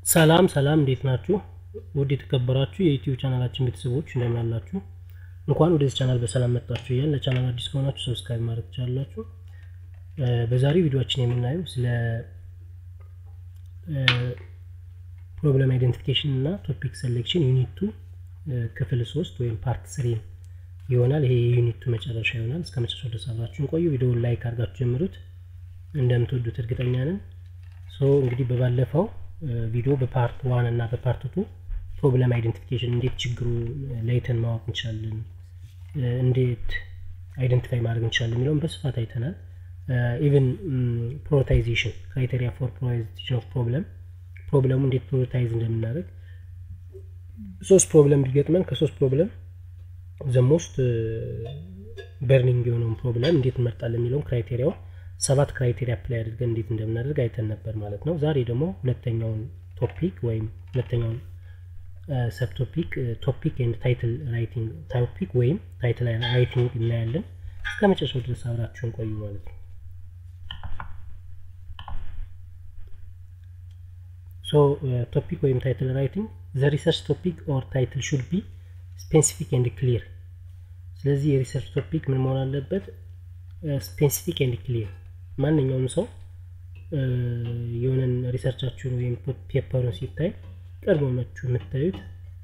ሰላም ሰላም እንዴት ናችሁ? ውድ የተከበራችሁ የዩቲዩብ ቻናላችን ቤተሰቦች እንደምን አላችሁ? እንኳን ወደዚህ ቻናል በሰላም መጣችሁ እያልን ለቻናል አዲስ ከሆናችሁ ሰብስክራይብ ማድረግ ትችላላችሁ። በዛሬው ቪዲዮችን የምናየው ስለ ፕሮብለም አይደንቲፊኬሽን እና ቶፒክ ሴሌክሽን ዩኒቱ ክፍል ሶስት ወይም ፓርት ስሪ ይሆናል። ይሄ የዩኒቱ መጨረሻ ይሆናል። እስከ መጨረሻው ድረስ አብራችሁን ቆዩ። ቪዲዮውን ላይክ አድርጋችሁ ጀምሩት። እንደምትወዱት እርግጠኛ ነን። ሶ እንግዲህ በባለፈው ቪዲዮ በፓርት ዋን እና በፓርት ቱ ፕሮብለም አይደንቲፊኬሽን እንዴት ችግሩ ለይተን ማወቅ እንችላለን፣ እንዴት አይደንቲፋይ ማድረግ እንችላለን የሚለውን በስፋት አይተናል። ኢቨን ፕሮታይዜሽን ክራይቴሪያ ፎር ፕሮታይዜሽን ኦፍ ፕሮብለም ፕሮብለሙ እንዴት ፕሮታይዝ እንደምናደርግ ሶስት ፕሮብለም ቢገጥመን ከሶስት ፕሮብለም ዘሞስት በርኒንግ የሆነውን ፕሮብለም እንዴት እንመርጣለን የሚለውን ክራይቴሪያው ሰባት ክራይቴሪያ አፕላይ አድርገን እንዴት እንደምናደርግ አይተን ነበር ማለት ነው። ዛሬ ደግሞ ሁለተኛውን ቶፒክ ወይም ሁለተኛውን ሰብ ቶፒክ ቶፒክ ኤንድ ታይትል ራይቲንግ ቶፒክ ወይም ታይትል ራይቲንግ እናያለን። እስከ መጨረሻው ድረስ አብራችሁን ቆዩ ማለት ነው። ሶ ቶፒክ ወይም ታይትል ራይቲንግ ዘ ሪሰርች ቶፒክ ኦር ታይትል ሹድ ቢ ስፔሲፊክ ኤንድ ክሊር። ስለዚህ የሪሰርች ቶፒክ ምን መሆን አለበት? ስፔሲፊክ ኤንድ ክሊር። ማንኛውም ሰው የሆነን ሪሰርቻችሁን ወይም ፔፐሩን ሲታይ ቀድሞ መችሁ የምታዩት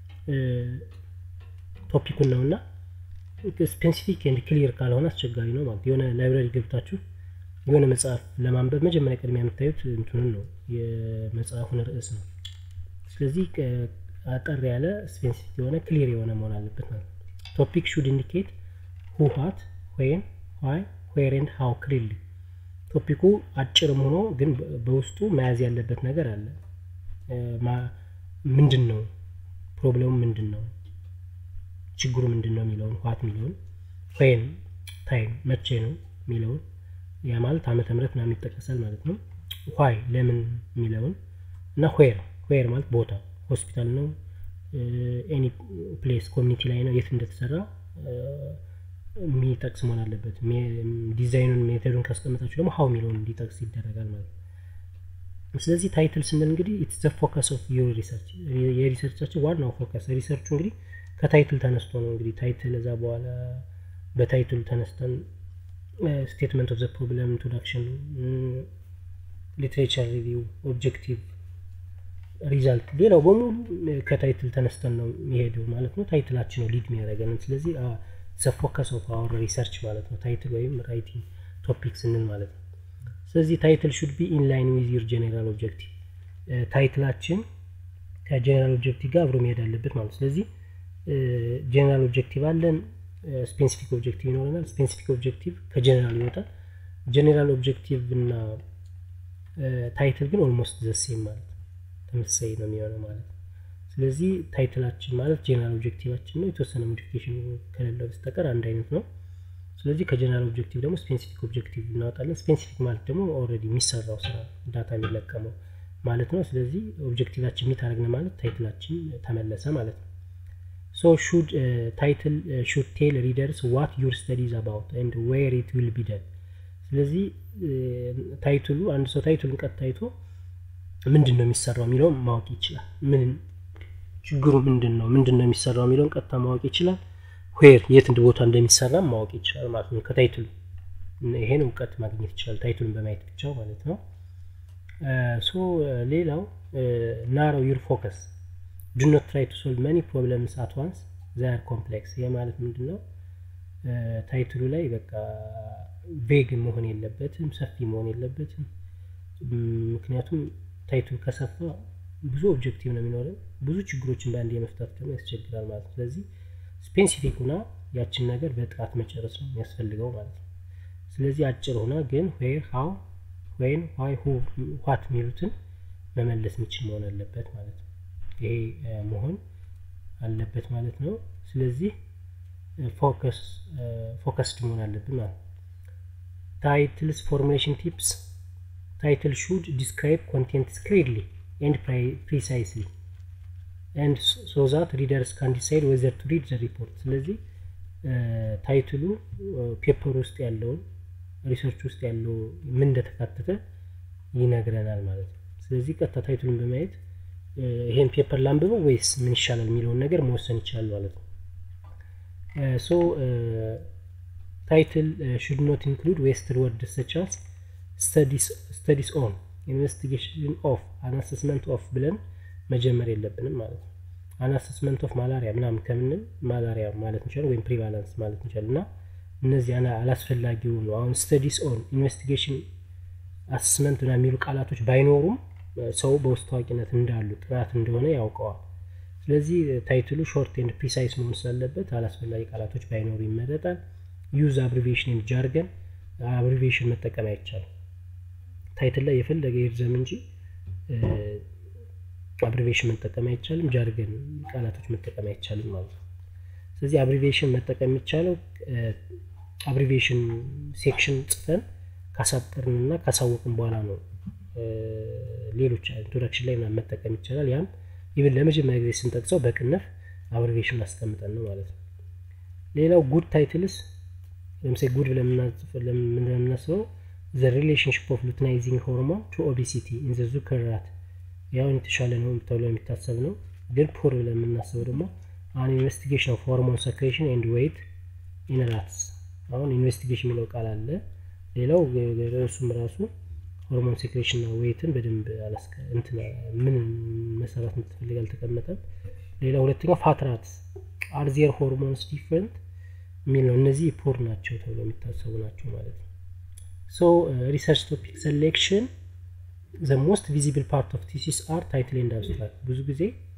ቶፒኩን ነው እና ስፔሲፊክ ኤንድ ክሊር ካልሆነ አስቸጋሪ ነው ማለት የሆነ ላይብራሪ ገብታችሁ የሆነ መጽሐፍ ለማንበብ መጀመሪያ ቅድሚያ የምታዩት እንትኑን ነው የመጽሐፉን ርዕስ ነው። ስለዚህ አጠር ያለ ስፔሲፊክ የሆነ ክሊር የሆነ መሆን አለበት ማለት ቶፒክ ሹድ ኢንዲኬት ሁ ዋት ወይም ዋይ ዌር ኤንድ ሃው ክሊርሊ ቶፒኩ አጭርም ሆኖ ግን በውስጡ መያዝ ያለበት ነገር አለ። ምንድን ነው ፕሮብለሙ፣ ምንድን ነው ችግሩ፣ ምንድን ነው የሚለውን ዋት የሚለውን ወይም ታይም መቼ ነው የሚለውን ያ ማለት ዓመተ ምህረት ምናምን ይጠቀሳል ማለት ነው። ዋይ ለምን የሚለውን እና ዌር ዌር ማለት ቦታ ሆስፒታል ነው፣ ኤኒ ፕሌስ ኮሚኒቲ ላይ ነው፣ የት እንደተሰራ የሚጠቅስ መሆን አለበት። ዲዛይኑን ሜተዱን ካስቀመጣችሁ ደግሞ ሀው የሚለውን እንዲጠቅስ ይደረጋል ማለት ነው። ስለዚህ ታይትል ስንል እንግዲህ ኢትስ ዘ ፎከስ ኦፍ ዩር ሪሰርች የሪሰርቻችን ዋናው ፎከስ ሪሰርቹ እንግዲህ ከታይትል ተነስቶ ነው እንግዲህ ታይትል እዛ በኋላ በታይትሉ ተነስተን ስቴትመንት ኦፍ ዘ ፕሮብለም ኢንትሮዳክሽን፣ ሊትሬቸር ሪቪው፣ ኦብጀክቲቭ፣ ሪዛልት ሌላው በሙሉ ከታይትል ተነስተን ነው የሚሄደው ማለት ነው። ታይትላችን ነው ሊድ የሚያደርገን ስለዚህ ዘ ፎከስ ኦፍ አወር ሪሰርች ማለት ነው። ታይትል ወይም ራይቲንግ ቶፒክ ስንል ማለት ነው። ስለዚህ ታይትል ሹድ ቢ ኢን ላይን ዊዝ ዩር ጄኔራል ኦብጀክቲቭ ታይትላችን ከጄኔራል ኦብጀክቲቭ ጋር አብሮ መሄድ አለበት ማለት ነው። ስለዚህ ጄኔራል ኦብጀክቲቭ አለን፣ ስፔሲፊክ ኦብጀክቲቭ ይኖረናል። ስፔሲፊክ ኦብጀክቲቭ ከጄኔራል ይወጣል። ጄኔራል ኦብጀክቲቭ እና ታይትል ግን ኦልሞስት ዘሴም ማለት ነው፣ ተመሳሳይ ነው የሚሆነው ማለት ነው። ስለዚህ ታይትላችን ማለት ጄኔራል ኦብጀክቲቫችን ነው። የተወሰነ ሞዲፊኬሽን ከሌለው በስተቀር አንድ አይነት ነው። ስለዚህ ከጄኔራል ኦብጀክቲቭ ደግሞ ስፔሲፊክ ኦብጀክቲቭ እናወጣለን። ስፔሲፊክ ማለት ደግሞ ኦልሬዲ የሚሰራው ስራ ዳታ የሚለቀመው ማለት ነው። ስለዚህ ኦብጀክቲቫችን የሚታረግን ማለት ታይትላችን ተመለሰ ማለት ነው። ሶ ሹድ ታይትል ሹድ ቴል ሪደርስ ዋት ዩር ስተዲዝ አባውት ኤንድ ዌር ኢት ዊል ቢ ደን። ስለዚህ ታይትሉ አንድ ሰው ታይትሉን ቀጥ ታይቶ ምንድን ነው የሚሰራው የሚለውን ማወቅ ይችላል። ምን ችግሩ ምንድን ነው ምንድን ነው የሚሰራው የሚለውን ቀጥታ ማወቅ ይችላል። ዌር የት ቦታ እንደሚሰራ ማወቅ ይችላል ማለት ነው። ከታይትሉ ይሄን እውቀት ማግኘት ይችላል ታይትሉን በማየት ብቻ ማለት ነው። ሶ ሌላው ናሮው ዩር ፎከስ ዱ ኖት ትራይ ቱ ሶልቭ መኒ ፕሮብለምስ አት ዋንስ ዛር ኮምፕሌክስ። ይህ ማለት ምንድን ነው? ታይትሉ ላይ በቃ ቬግ መሆን የለበትም፣ ሰፊ መሆን የለበትም። ምክንያቱም ታይትሉ ከሰፋ ብዙ ኦብጀክቲቭ ነው የሚኖረን ብዙ ችግሮችን በአንድ የመፍታት ደግሞ ያስቸግራል ማለት ነው። ስለዚህ ስፔሲፊክ ሁና ያችን ነገር በጥራት መጨረስ ነው የሚያስፈልገው ማለት ነው። ስለዚህ አጭር ሁና ግን ዌር፣ ሃው፣ ወይን፣ ዋይ፣ ሁ፣ ዋት የሚሉትን መመለስ የሚችል መሆን አለበት ማለት ነው። ይሄ መሆን አለበት ማለት ነው። ስለዚህ ፎከስድ መሆን አለብን ማለት ነው። ታይትልስ ፎርሙሌሽን ቲፕስ ታይትል ሹድ ዲስክራይብ ኮንቴንትስ ክሊርሊ ኤንድ ፕሪሳይስሊ ኤንድ ሶ ዛት ሪደርስ ካን ዲሳይድ ወዘር ቱ ሪድ ዘ ሪፖርት። ስለዚህ ታይትሉ ፔፐር ውስጥ ያለውን ሪሰርች ውስጥ ያለው ምን እንደተካተተ ይነግረናል ማለት ነው። ስለዚህ ቀጥታ ታይትሉን በማየት ይሄን ፔፐር ላንብበው ወይስ ምን ይሻላል የሚለውን ነገር መወሰን ይችላል ማለት ነው ሶ ታይትል ሹድ ኖት ኢንክሉድ ዌስትድ ወርድ ሰቻስ ስተዲስ ኦን ኢንቨስቲጌሽን ኦፍ አናሰስመንት ኦፍ ብለን መጀመር የለብንም ማለት ነው አናሰስመንት ኦፍ ማላሪያ ምናምን ከምንል ማላሪያ ማለት እንችላል ወይም ፕሪቫላንስ ማለት እንችላል እና እነዚህ አላስፈላጊ የሆኑ አሁን ስተዲስ ኦን ኢንቨስቲጌሽን አሰስመንት ና የሚሉ ቃላቶች ባይኖሩም ሰው በውስጥ ታዋቂነት እንዳሉ ጥናት እንደሆነ ያውቀዋል ስለዚህ ታይትሉ ሾርት ኤንድ ፕሪሳይስ መሆን ስላለበት አላስፈላጊ ቃላቶች ባይኖሩ ይመረጣል ዩዝ አብሪቬሽን ኤንድ ጃርገን አብሪቬሽን መጠቀም አይቻልም ታይትል ላይ የፈለገ ይርዘም እንጂ አብሪቬሽን መጠቀም አይቻልም ጃርገን ቃላቶች መጠቀም አይቻልም ማለት ነው ስለዚህ አብሪቬሽን መጠቀም የሚቻለው አብሪቬሽን ሴክሽን ጽፈን ካሳጠርን እና ካሳወቅን በኋላ ነው ሌሎች ኢንትሮዳክሽን ላይ መጠቀም ይቻላል ያም ይብን ለመጀመሪያ ጊዜ ስንጠቅሰው በቅንፍ አብሪቬሽን አስቀምጠን ነው ማለት ነው ሌላው ጉድ ታይትልስ ለምሳሌ ጉድ ብለን የምናስበው ዘ ሪሌሽንሽፕ ኦፍ ሉትናይዚንግ ሆርሞን ቱ ኦቢሲቲ ኢን ዘ ዙከር ራት ያውን የተሻለ ነው ተብሎ የሚታሰብ ነው ግን ፖር ብለን የምናስበው ደግሞ አን ኢንቨስቲጌሽን ኦፍ ሆርሞን ሰክሬሽን ኤንድ ዌይት ኢን ራትስ አሁን ኢንቨስቲጌሽን የሚለው ቃል አለ ሌላው እሱም ራሱ ሆርሞን ሴክሬሽን እና ዌይትን በደንብ ምን መሰራት ምትፈልግ አልተቀመጠም ሌላ ሁለተኛው ፋትራት አርዜር ሆርሞንስ ዲፍረንት የሚል ነው እነዚህ ፖር ናቸው ተብሎ የሚታሰቡ ናቸው ማለት ነው ሶ ሪሰርች ቶፒክ ሴሌክሽን ዘ ሞስት ቪዚብል ፓርት ኦፍ ቲሲስ አር ታይትል ኤንድ አብስትራክት ብዙ ጊዜ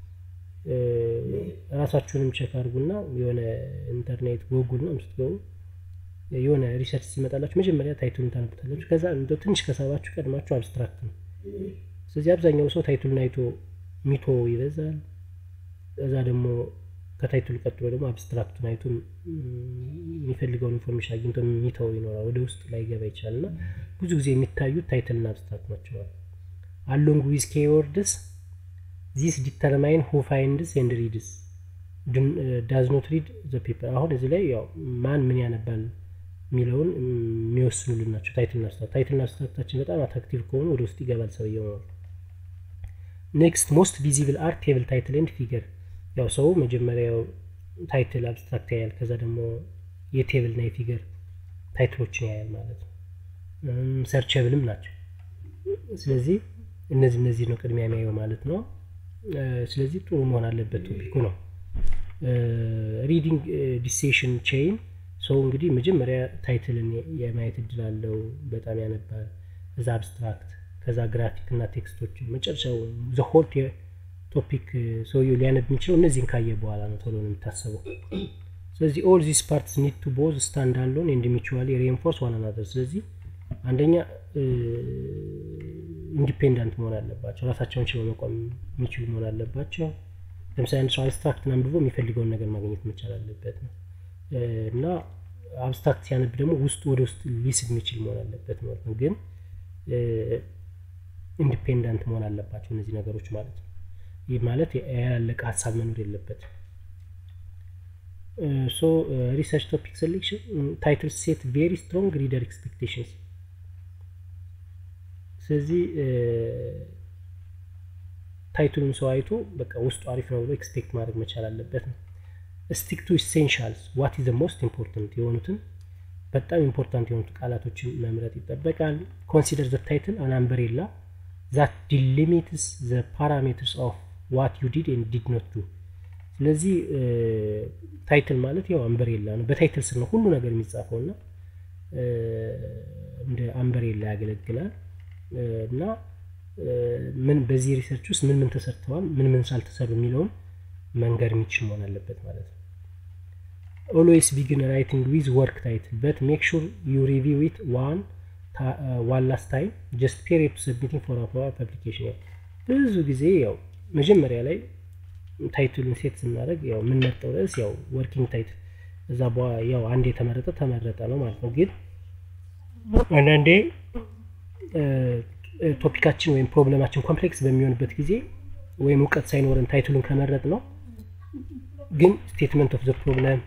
ራሳችሁንም ቸክ አድርጉና የሆነ ኢንተርኔት ጎጉል ነው ስትገቡ የሆነ ሪሰርች ሲመጣላችሁ መጀመሪያ ታይትሉን ታነቡታላችሁ ከዛ እንደ ትንሽ ከሳባችሁ ቀድማችሁ አብስትራክት ነው ስለዚህ አብዛኛው ሰው ታይትሉን አይቶ ሚቶ ይበዛል እዛ ደግሞ ከታይትሉ ቀጥሎ ደግሞ አብስትራክቱን አይቶ የሚፈልገውን ኢንፎርሜሽን አግኝቶ ሚተው ይኖራል ወደ ውስጥ ላይ ገባ ይችላል እና ብዙ ጊዜ የሚታዩት ታይትልና አብስትራክት ናቸዋል አሎንግ ዊዝ ኬወርድስ ዚስ ዲተርማይን ሁ ፋይንድስ ኤንድ ሪድስ ዳዝ ኖት ሪድ ዘ ፔፐር አሁን እዚህ ላይ ያው ማን ምን ያነባል የሚለውን የሚወስኑልን ናቸው ታይትልና አብስትራክት ታይትልና አብስትራክታችን በጣም አትራክቲቭ ከሆኑ ወደ ውስጥ ይገባል ሰውየው ነው ኔክስት ሞስት ቪዚብል አርት ቴብል ታይትል ኤንድ ፊገር ያው ሰው መጀመሪያው ታይትል አብስትራክት ያያል ከዛ ደግሞ የቴብል እና የፊገር ታይትሎችን ያያል ማለት ነው ሰርቸብልም ናቸው ስለዚህ እነዚህ እነዚህ ነው ቅድሚያ የሚያየው ማለት ነው ስለዚህ ጥሩ መሆን አለበት ቶፒኩ ነው ሪዲንግ ዲሴሽን ቼይን ሰው እንግዲህ መጀመሪያ ታይትልን የማየት እድል አለው በጣም ያነባል እዛ አብስትራክት ከዛ ግራፊክ እና ቴክስቶችን መጨረሻው ዘሆል ቶፒክ ሰውየው ሊያነብ የሚችለው እነዚህን ካየ በኋላ ነው ቶሎ ነው የሚታሰበው ስለዚህ ኦል ዚስ ፓርትስ ኒድ ቱ ቦዝ ስታንድ አሎን ኤንድ ሚቹዋሊ ሪንፎርስ ዋን አናዘር ስለዚህ አንደኛ ኢንዲፔንዳንት መሆን አለባቸው ራሳቸውን ችለው መቆም የሚችሉ መሆን አለባቸው ለምሳሌ አንድ ሰው አብስትራክትን አንብቦ የሚፈልገውን ነገር ማግኘት መቻል አለበት ነው እና አብስትራክት ሲያነብ ደግሞ ውስጡ ወደ ውስጥ ሊስብ የሚችል መሆን አለበት ማለት ነው ግን ኢንዲፔንዳንት መሆን አለባቸው እነዚህ ነገሮች ማለት ነው ይህ ማለት ያላለቀ ሀሳብ መኖር የለበት ሶ ሪሰርች ቶፒክ ሴሌክሽን ታይትል ሴት ቬሪ ስትሮንግ ሪደር ኤክስፔክቴሽንስ ስለዚህ ታይትሉን ሰው አይቶ በቃ ውስጡ አሪፍ ነው ብሎ ኤክስፔክት ማድረግ መቻል አለበት ነው ስቲክ ቱ ኢሴንሻልስ ዋት ኢዝ ሞስት ኢምፖርታንት የሆኑትን በጣም ኢምፖርታንት የሆኑት ቃላቶችን መምረጥ ይጠበቃል ኮንሲደር ዘ ታይትል አን አምበሬላ ዛት ዲሊሚትስ ዘ ፓራሜትርስ ኦፍ ዋት ዩ ዲድ ኤንድ ዲድ ኖት ዱ ስለዚህ ታይትል ማለት ያው አምበሬላ ነው በታይትል ስር ነው ሁሉ ነገር የሚጻፈው እና እንደ አምበሬላ ያገለግላል እና ምን በዚህ ሪሰርች ውስጥ ምን ምን ተሰርተዋል ምን ምን ሳልተሰሩ የሚለውን መንገድ የሚችል መሆን አለበት ማለት ነው ኦልዌይስ ቢግን ራይቲንግ ዊዝ ወርክ ታይትል በት ሜክ ሹር ዩ ሪቪው ዊት ዋን ዋን ላስት ታይም ጀስት ፔሪድ ቱ ሰብሚቲንግ ፎር አፕሮቫል ፐብሊኬሽን ብዙ ጊዜ ያው መጀመሪያ ላይ ታይትሉን ሴት ስናደርግ ያው የምንመርጠው ርዕስ ያው ወርኪንግ ታይትል እዛ ያው አንድ የተመረጠ ተመረጠ ነው ማለት ነው ግን አንዳንዴ ቶፒካችን ወይም ፕሮብለማችን ኮምፕሌክስ በሚሆንበት ጊዜ ወይም እውቀት ሳይኖረን ታይትሉን ከመረጥ ነው ግን ስቴትመንት ኦፍ ዘ ፕሮብለም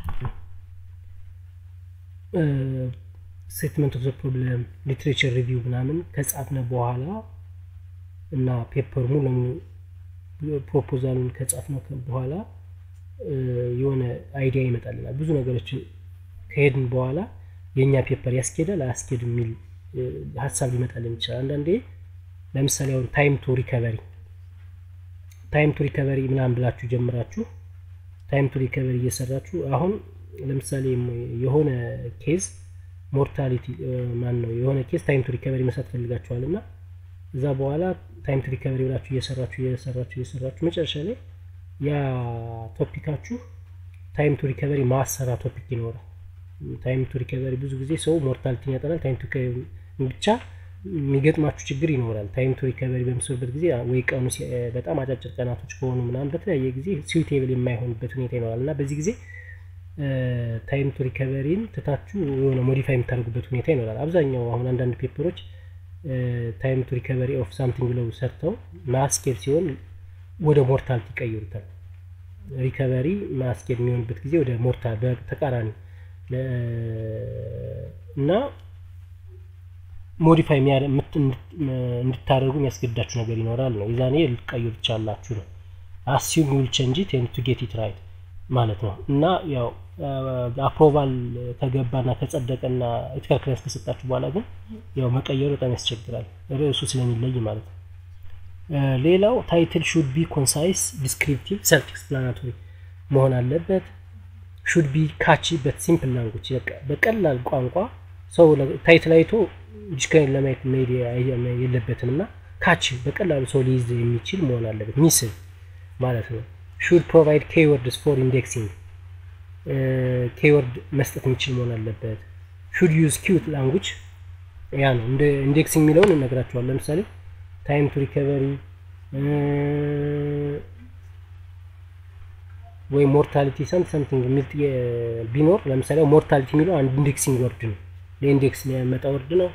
ስቴትመንት ኦፍ ዘ ፕሮብለም ሊትሬቸር ሪቪው ምናምን ከጻፍነ በኋላ እና ፔፐር ሙሉ ለሙሉ ፕሮፖዛሉን ከጻፍነው በኋላ የሆነ አይዲያ ይመጣልናል። ብዙ ነገሮችን ከሄድን በኋላ የእኛ ፔፐር ያስኬዳል አያስኬድ የሚል ሀሳብ ሊመጣልን ይችላል። አንዳንዴ ለምሳሌ አሁን ታይም ቱ ሪከቨሪ ታይም ቱ ሪከቨሪ ምናምን ብላችሁ ጀምራችሁ ታይም ቱ ሪከቨሪ እየሰራችሁ አሁን ለምሳሌ የሆነ ኬዝ ሞርታሊቲ ማን ነው የሆነ ኬዝ ታይም ቱ ሪከቨሪ መስራት ፈልጋችኋል እና እዛ በኋላ ታይም ቱ ሪከቨሪ ብላችሁ እየሰራችሁ እየሰራችሁ እየሰራችሁ መጨረሻ ላይ ያ ቶፒካችሁ ታይም ቱ ሪከቨሪ ማሰራ ቶፒክ ይኖራል። ታይም ቱ ሪከቨሪ ብዙ ጊዜ ሰው ሞርታሊቲን ያጠናል። ታይም ቱ ብቻ የሚገጥማችሁ ችግር ይኖራል። ታይም ቱ ሪከቨሪ በምስሩበት ጊዜ ወይ ቀኑ በጣም አጫጭር ቀናቶች ከሆኑ ምናምን በተለያየ ጊዜ ስዊቴብል የማይሆንበት ሁኔታ ይኖራል እና በዚህ ጊዜ ታይም ቱ ሪከቨሪን ትታችሁ የሆነ ሞዲፋይ የምታደርጉበት ሁኔታ ይኖራል። አብዛኛው አሁን አንዳንድ ፔፐሮች ታይም ቱ ሪከቨሪ ኦፍ ሳምቲንግ ብለው ሰርተው ማስኬድ ሲሆን ወደ ሞርታሊቲ ይቀይሩታል። ሪከቨሪ ማስኬድ የሚሆንበት ጊዜ ወደ ሞርታል በተቃራኒ እና ሞዲፋይ እንድታደርጉ የሚያስገዳችሁ ነገር ይኖራል ነው። የዛኔ ልትቀይሩ ትችላላችሁ ነው። አሲዩም ዊል ቼንጅ ኢት ኤንድ ቱ ጌት ኢት ራይት ማለት ነው። እና ያው አፕሮቫል ከገባና ከጸደቀና ኢቲካል ክሊራንስ ከሰጣችሁ በኋላ ግን ያው መቀየሩ በጣም ያስቸግራል፣ ርዕሱ ስለሚለይ ማለት ነው። ሌላው ታይትል ሹድ ቢ ኮንሳይስ ዲስክሪፕቲቭ ሰልፍ ኤክስፕላናቶሪ መሆን አለበት። ሹድ ቢ ካቺ በት ሲምፕል ላንጉጅ በቀላል ቋንቋ ሰው ታይትል አይቶ ዲክሽነሪ ለማየት መሄድ የለበትም እና ካቺ በቀላሉ ሰው ሊይዝ የሚችል መሆን አለበት ሚስል ማለት ነው። ሹድ ፕሮቫይድ ኬወርድስ ፎር ኢንዴክሲንግ ኬወርድ መስጠት የሚችል መሆን አለበት። ሹድ ዩዝ ኪዩት ላንጉጅ ያ ነው እንደ ኢንዴክሲንግ የሚለውን እነግራቸዋል። ለምሳሌ ታይም ቱ ሪከቨሪ ወይ ሞርታሊቲ ሰምት ሰምቲንግ የሚል ቢኖር ለምሳሌ ሞርታሊቲ የሚለው አንድ ኢንዴክሲንግ ወርድ ነው፣ ለኢንዴክስ የሚያመጣ ወርድ ነው።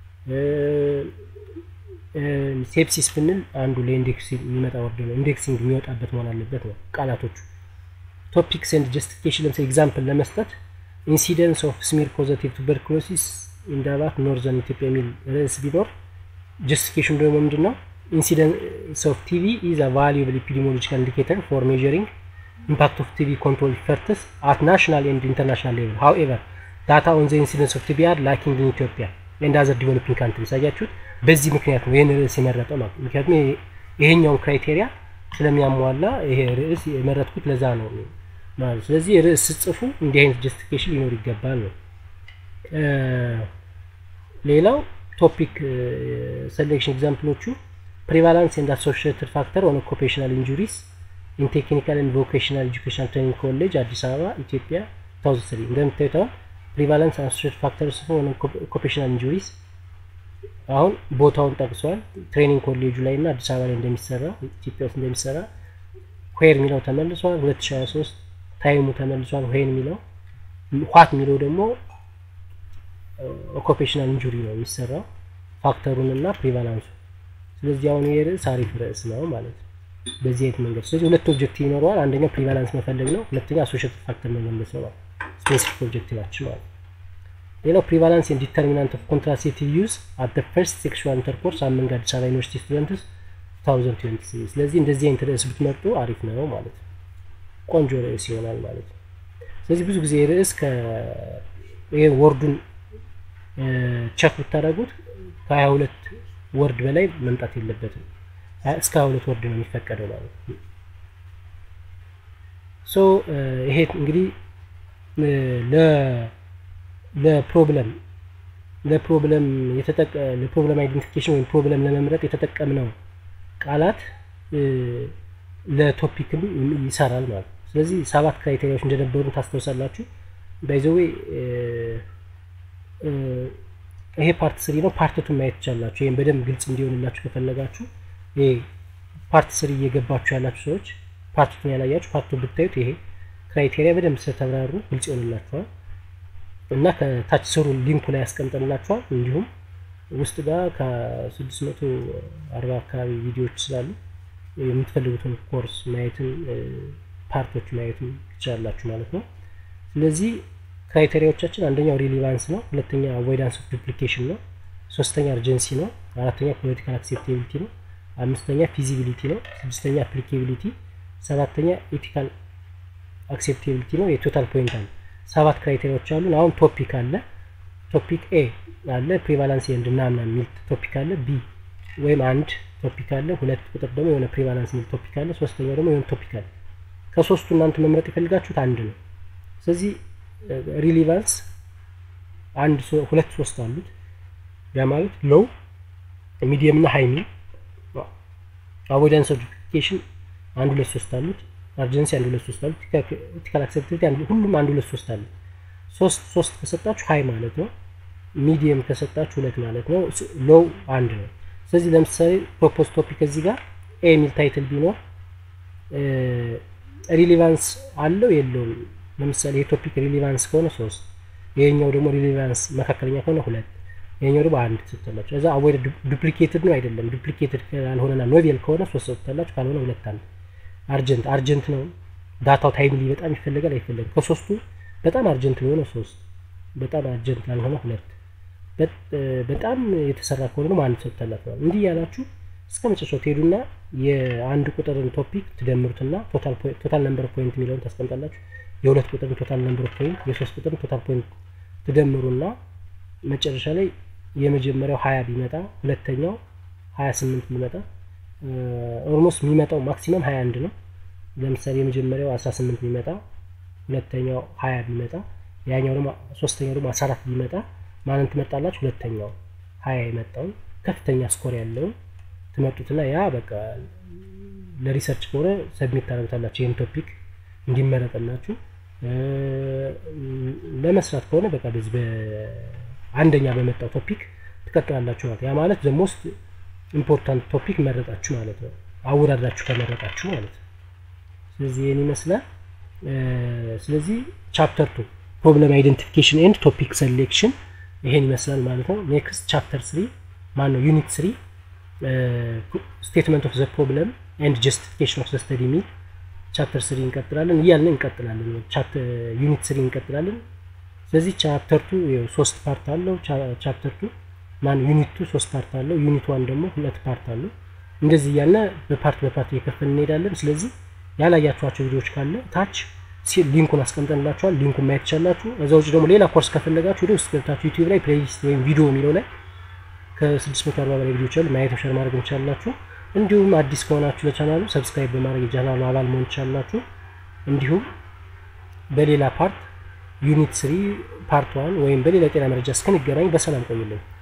ሴፕሲስ ብንል አንዱ ለኢንዴክስ የሚመጣ ወርድ ነው፣ ኢንዴክሲንግ የሚወጣበት መሆን አለበት ነው ቃላቶቹ። ቶፒክስ ኤንድ ጀስቲፊኬሽን ለምሳሌ ኤግዛምፕል ለመስጠት ኢንሲደንስ ኦፍ ስሚር ፖዘቲቭ ቱበርክሎሲስ ኢንዳባት ኖርዘርን ኢትዮጵያ የሚል ርዕስ ቢኖር ጀስቲፊኬሽን ደግሞ ምንድን ነው? ኢንሲደንስ ኦፍ ቲቪ ኢዝ አ ቫሉብል ኤፒዲሞሎጂካል ኢንዲኬተር ፎር ሜዠሪንግ ኢምፓክት ኦፍ ቲቪ ኮንትሮል ኢፈርትስ አት ናሽናል ኤንድ ኢንተርናሽናል ሌቭል ሃውኤቨር ዳታ ኦን ዘ ኢንሲደንስ ኦፍ ቲቪ አር ላኪንግ ኢን ኢትዮጵያ ኤንድ አዘር ዲቨሎፒንግ ካንትሪስ። አያችሁት? በዚህ ምክንያት ነው ይህን ርዕስ የመረጠው ማለት ምክንያቱም ይሄኛውን ክራይቴሪያ ስለሚያሟላ ይሄ ርዕስ የመረጥኩት ለዛ ነው ማለት ስለዚህ ርዕስ ስጽፉ እንዲህ አይነት ጀስቲፊኬሽን ሊኖር ይገባል ነው። ሌላው ቶፒክ ሴሌክሽን ኤግዛምፕሎቹ ፕሪቫላንስ ኤንድ አሶሺየትድ ፋክተር ኦን ኦኩፔሽናል ኢንጁሪስ ኢን ቴክኒካል ኤንድ ቮኬሽናል ኤጁኬሽናል ትሬኒንግ ኮሌጅ አዲስ አበባ ኢትዮጵያ ታውዝንድ ስሪ እንደምታዩት አሁን ፕሪቫላንስ አሶሺየትድ ፋክተር ጽፎ ኦን ኦኩፔሽናል ኢንጁሪስ አሁን ቦታውን ጠቅሷል። ትሬኒንግ ኮሌጁ ላይ እና አዲስ አበባ ላይ እንደሚሰራ ኢትዮጵያ ውስጥ እንደሚሰራ ዌር የሚለው ተመልሷል። 2023 ታይሙ ተመልሷል። ዌን የሚለው ኋት የሚለው ደግሞ ኦኩፔሽናል ኢንጁሪ ነው የሚሰራው ፋክተሩን እና ፕሪቫላንሱ። ስለዚህ አሁን ይህ ርዕስ አሪፍ ርዕስ ነው ማለት ነው በዚህ አይነት መንገድ። ስለዚህ ሁለት ኦብጀክቲቭ ይኖረዋል። አንደኛው ፕሪቫላንስ መፈለግ ነው። ሁለተኛ አሶሺየትድ ፋክተር መገለጽ ነው ማለት ስፔሲፊክ ኦብጀክቲቫችን ማለት ሌላው ፕሪቫላንስ ኤንድ ዲተርሚናንት ኦፍ ኮንትራሴፕቲቭ ዩዝ አት ፈርስት ሴክሹዋል ኢንተርኮርስ አመንግ አዲስ አበባ ዩኒቨርሲቲ ስቱደንትስ 2023 ስለዚህ እንደዚህ አይነት ርዕስ ብትመርጡ አሪፍ ነው ማለት ነው። ቆንጆ ርዕስ ይሆናል ማለት ነው። ስለዚህ ብዙ ጊዜ ርዕስ ይሄ ወርዱን ቸክ ብታደርጉት ከሀያ ሁለት ወርድ በላይ መምጣት የለበትም። እስከ ሀያ ሁለት ወርድ ነው የሚፈቀደው ማለት ነው። ሶ ይሄ እንግዲህ ለፕሮብለም ለፕሮብለም የተጠቀ ለፕሮብለም አይደንቲፊኬሽን ወይም ፕሮብለም ለመምረጥ የተጠቀምነው ቃላት ለቶፒክም ይሰራል ማለት ነው። ስለዚህ ሰባት ክራይቴሪያዎች እንደነበሩ ታስታውሳላችሁ። ባይዘዌ ይሄ ፓርት ስሪ ነው። ፓርትቱን ማየት ትቻላችሁ። ይህም በደንብ ግልጽ እንዲሆንላችሁ ከፈለጋችሁ ይሄ ፓርት ስሪ እየገባችሁ ያላችሁ ሰዎች ፓርትቱን ያላያችሁ ፓርቱ ብታዩት ይሄ ክራይቴሪያ በደንብ ስለተብራሩ ግልጽ ይሆንላችኋል እና ከታች ስሩ ሊንኩ ላይ ያስቀምጠንላችኋል። እንዲሁም ውስጥ ጋር ከ640 አካባቢ ቪዲዮዎች ስላሉ የምትፈልጉትን ኮርስ ማየትን ፓርቶች ማየትን ትችላላችሁ ማለት ነው። ስለዚህ ክራይቴሪያዎቻችን አንደኛው ሪሊቫንስ ነው፣ ሁለተኛ አቮይዳንስ ኦፍ ዱፕሊኬሽን ነው፣ ሶስተኛ አርጀንሲ ነው፣ አራተኛ ፖለቲካል አክሴፕቴቢሊቲ ነው፣ አምስተኛ ፊዚቢሊቲ ነው። ስድስተኛ አፕሊኬቢሊቲ፣ ሰባተኛ ኤቲካል አክሴፕቴቢሊቲ ነው። የቶታል ፖይንት አለ። ሰባት ክራይቴሪያዎች አሉ። አሁን ቶፒክ አለ። ቶፒክ ኤ አለ ፕሪቫላንስ ኤንድ ምናምን የሚል ቶፒክ አለ። ቢ ወይም አንድ ቶፒክ አለ። ሁለት ቁጥር ደግሞ የሆነ ፕሪቫላንስ የሚል ቶፒክ አለ። ሶስተኛው ደግሞ የሆነ ቶፒክ አለ። ከሶስቱ እናንተ መምረጥ የፈልጋችሁት አንድ ነው። ስለዚህ ሪሊቫንስ አንድ ሁለት ሶስት አሉት። ያ ማለት ሎው ሚዲየም እና ሃይ ሚል አቮይዳንስ ኦፍ ዱፕሊኬሽን አንድ ሁለት ሶስት አሉት። አርጀንሲ አንድ ሁለት ሶስት አሉት። ኢቲካል አክሴፕታቢሊቲ ሁሉም አንድ ሁለት ሶስት አሉት። ሶስት ሶስት ከሰጣችሁ ሃይ ማለት ነው። ሚዲየም ከሰጣችሁ ሁለት ማለት ነው። ሎው አንድ ነው። ስለዚህ ለምሳሌ ፕሮፖዝ ቶፒክ እዚህ ጋር ኤ የሚል ታይትል ቢኖር ሪሊቫንስ አለው የለውም? ለምሳሌ ይሄ ቶፒክ ሪሊቫንስ ከሆነ ሶስት ይሄኛው ደግሞ ሪሊቫንስ መካከለኛ ከሆነ ሁለት ይሄኛው ደግሞ አንድ ትሰጣላችሁ። እዛ አወይ ዱፕሊኬትድ ነው አይደለም። ዱፕሊኬትድ ካልሆነና ኖቬል ከሆነ ሶስት ሰጥታላችሁ፣ ካልሆነ ሁለት አንድ። አርጀንት አርጀንት ነው ዳታው ታይምሊ በጣም ይፈልጋል አይፈልግም። ከሶስቱ በጣም አርጀንት የሆነ ሶስት፣ በጣም አርጀንት ያልሆነ ሁለት፣ በጣም የተሰራ ከሆነ ደግሞ አንድ ሰጥታላችሁ። እንዲህ ያላችሁ እስከ መጨረሻው ትሄዱና የአንድ ቁጥርን ቶፒክ ትደምሩትና ቶታል ነምበር ፖይንት የሚለውን ታስቀምጣላችሁ። የሁለት ቁጥርን ቶታል ነምበር ፖይንት፣ የሶስት ቁጥርን ቶታል ፖይንት ትደምሩና መጨረሻ ላይ የመጀመሪያው ሀያ ቢመጣ ሁለተኛው ሀያ ስምንት ቢመጣ ኦልሞስት የሚመጣው ማክሲመም ሀያ አንድ ነው። ለምሳሌ የመጀመሪያው አስራ ስምንት ቢመጣ ሁለተኛው ሀያ ቢመጣ ያኛው ደግሞ ሶስተኛው ደግሞ አስራ አራት ቢመጣ ማንን ትመጣላችሁ? ሁለተኛው ሀያ የመጣውን ከፍተኛ ስኮር ያለውን ትመጡትና ያ በቃ ለሪሰርች ከሆነ ሰብሚት ታደርጉታላችሁ። ይህን ቶፒክ እንዲመረጥላችሁ ለመስራት ከሆነ በቃ በዚህ በአንደኛ በመጣው ቶፒክ ትቀጥላላችሁ ማለት ያ ማለት ዘ ሞስት ኢምፖርታንት ቶፒክ መረጣችሁ ማለት ነው። አወዳድራችሁ ከመረጣችሁ ማለት ነው። ስለዚህ ይህን ይመስላል። ስለዚህ ቻፕተር ቱ ፕሮብለም አይደንቲፊኬሽን ኤንድ ቶፒክ ሴሌክሽን ይሄን ይመስላል ማለት ነው። ኔክስት ቻፕተር ስሪ ማን ነው ዩኒት ስሪ ስቴትመንት ኦፍ ዘ ፕሮብለም ኤንድ ጀስቲፊኬሽን ኦፍ ዘ ስተዲ ሚል ቻፕተር ስሪ እንቀጥላለን እያልን እንቀጥላለን። ዩኒት ስሪ እንቀጥላለን። ስለዚህ ቻፕተር ቱ ሶስት ፓርት አለው። ቻፕተር ቱ ማን ዩኒት ቱ ሶስት ፓርት አለው። ዩኒት ዋን ደግሞ ሁለት ፓርት አለው። እንደዚህ እያለ በፓርት በፓርት እየከፈል እንሄዳለን። ስለዚህ ያላያችኋቸው ቪዲዮዎች ካለ ታች ሊንኩን አስቀምጠንላችኋል። ሊንኩን ማየት ትችላላችሁ። እዛ ውጭ ደግሞ ሌላ ኮርስ ከፈለጋችሁ ወደ ውስጥ ገብታችሁ ዩቲዩብ ላይ ፕሌሊስት ወይም ቪዲዮ የሚለው ላይ ከ640 በላይ ቪዲዮዎች አሉ። ማየት ሸር ማድረግ እንችላላችሁ። እንዲሁም አዲስ ከሆናችሁ ለቻናሉ ሰብስክራይብ በማድረግ የቻናሉ አባል መሆን ትችላላችሁ። እንዲሁም በሌላ ፓርት ዩኒት ስሪ ፓርት ዋን ወይም በሌላ ጤና መረጃ እስክንገናኝ በሰላም ቆዩልኝ።